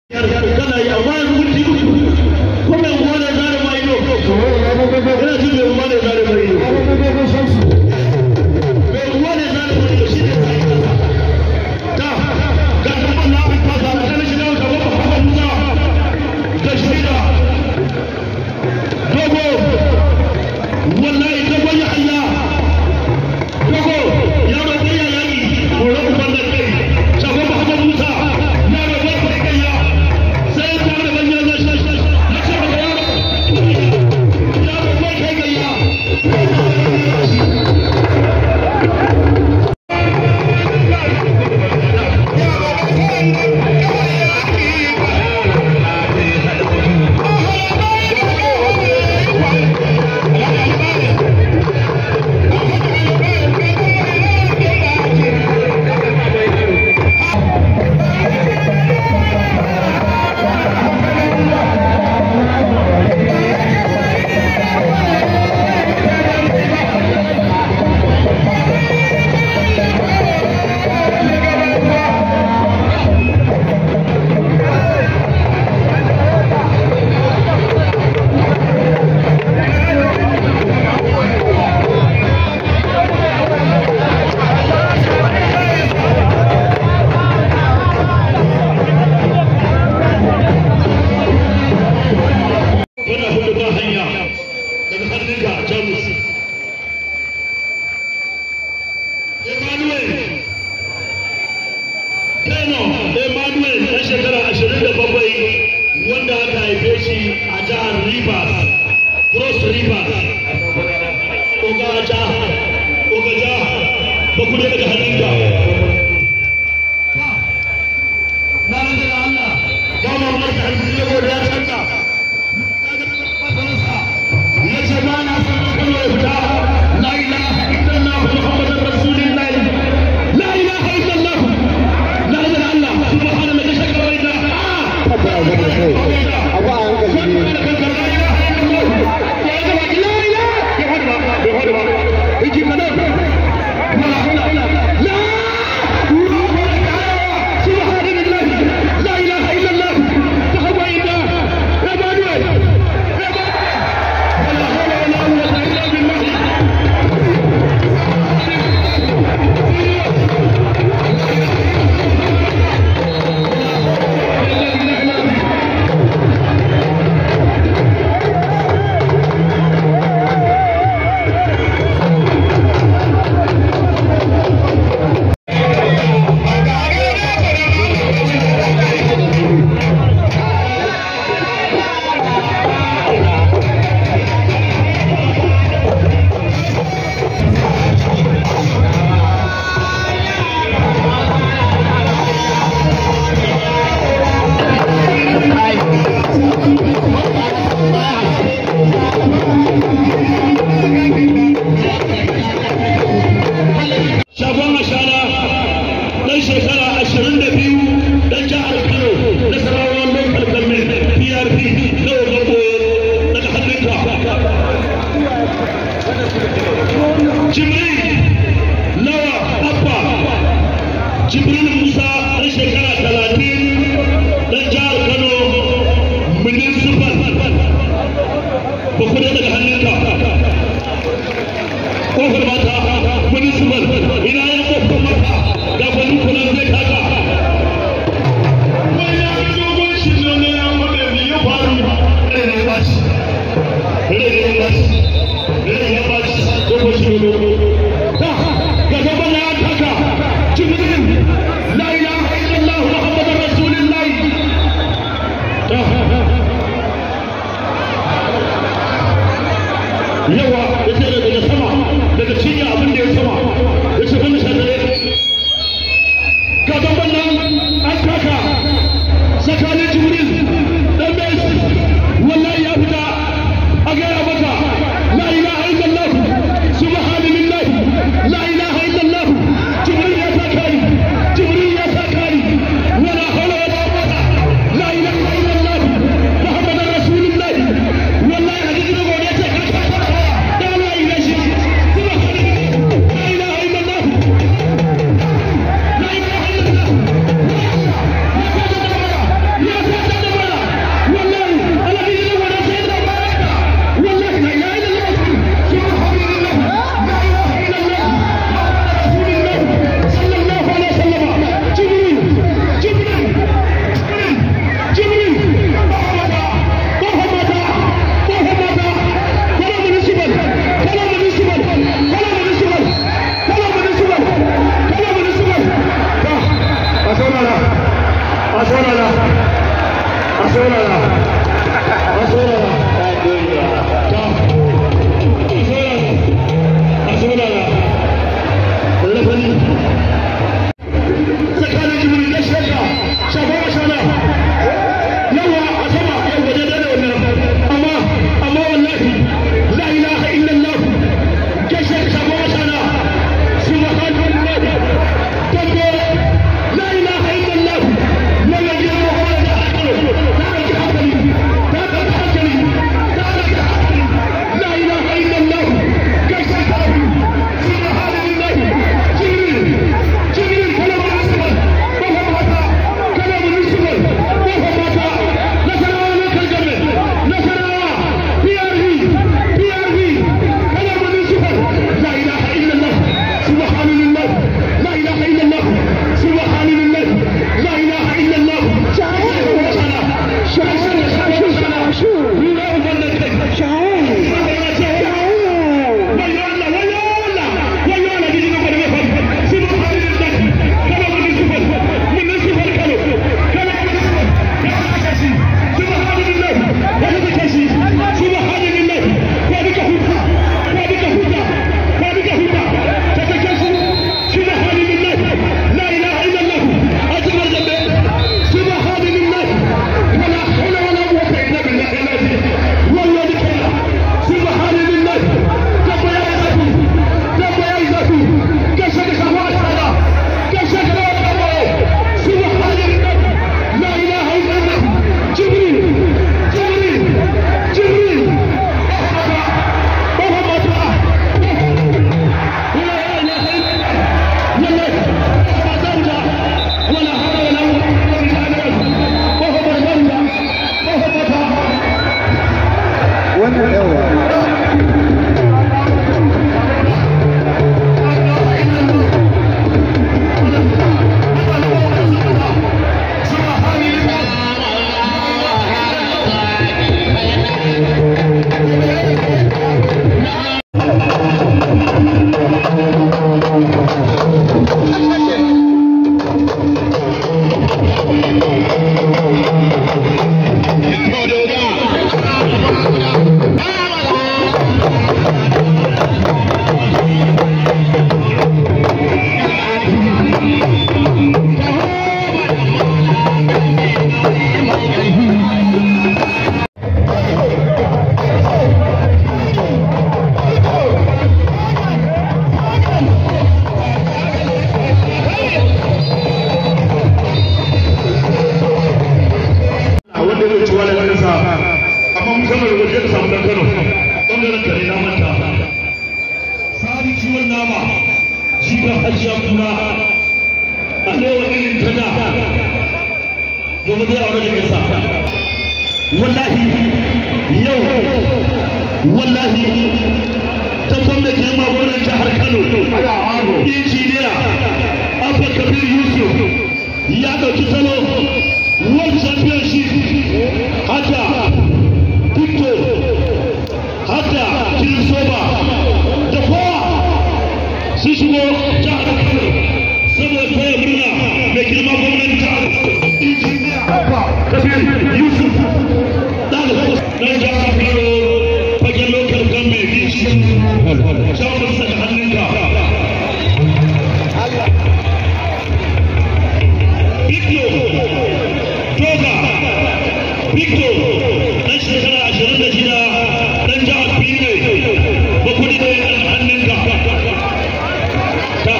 kana yi amma yanzu minti uku ko mai uwa ne zare ma ido ina jin mai uwa ne zare ma ido mai uwa ne zare ma ido shi ne ta yi kasa ta ga kuma na fi fasa a kan shiga wata wata hakan musa da shida dogo wallahi dogo ya hanya dogo yaro ɗaya yayi horon uban da kai shagon muhammad musa yaro ɗaya kai kayya sai ta da banyan na shi na ce maka yaro yaro ɗaya kai kayya wannan hudu ba hanya daga hannunka jamus emmanuel kano emmanuel ɗan shekara ashirin da bakwai wanda aka haife shi a jihar rivers cross rivers ogaja ogaja ba ku daga hannunka na rage da allah ba ma marka hannu ya gode ya canka يجمعنا في الوفاء لا اله الا الله محمد رسول الله لا اله الا الله لا اله الا الله سبحان الذي شكر وإنا لا اله الا الله فهو إنا عباد عباد ولا حول ولا قوة إلا بالله shagon ashana ɗan shekara ashirin da biyu ɗan jihar kano na sarawar local government prp na ogambo daga hannunka jibril lawa abba jibril musa ɗan shekara talatin ɗan jihar kano municipal ba ku daga hannunka kofar mata municipal ina ya kofar mata ga kwanu kuna zai kaka wani ya fi dogon shi ne ne ya wanda ne ya faru ne ne ba shi ne ne ya ba shi ne ne ya ba shi dogon shi ne ta ga gaban na kaka jibril la ilaha illallah muhammadur rasulullah ta yawa ya ce daga sama daga cinya abin da ya sama ya ce wani shadare ga gaban nan an kaka tsakanin jibril dan messi wallahi ya fita a gaya maka wallahi yau wallahi ta gwamna girma gwamnan jihar Kano injiniya Abba Kabir Yusuf ya ɗauki salo World Championship hada Victor hada Kirisoba da kowa sun shigo jihar Kano saboda taya murna mai girma gwamnan jihar injiniya Abba Kabir Yusuf ɗalibin na jihar Kano fagen lokal government bici shawarar sa da hannunka Victor Toga Victor ɗan shekara ashirin da shida ɗan jihar Benue ba kuɗi ne a hannunka ta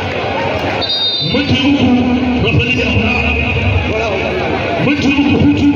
minti uku rafali da minti uku hutu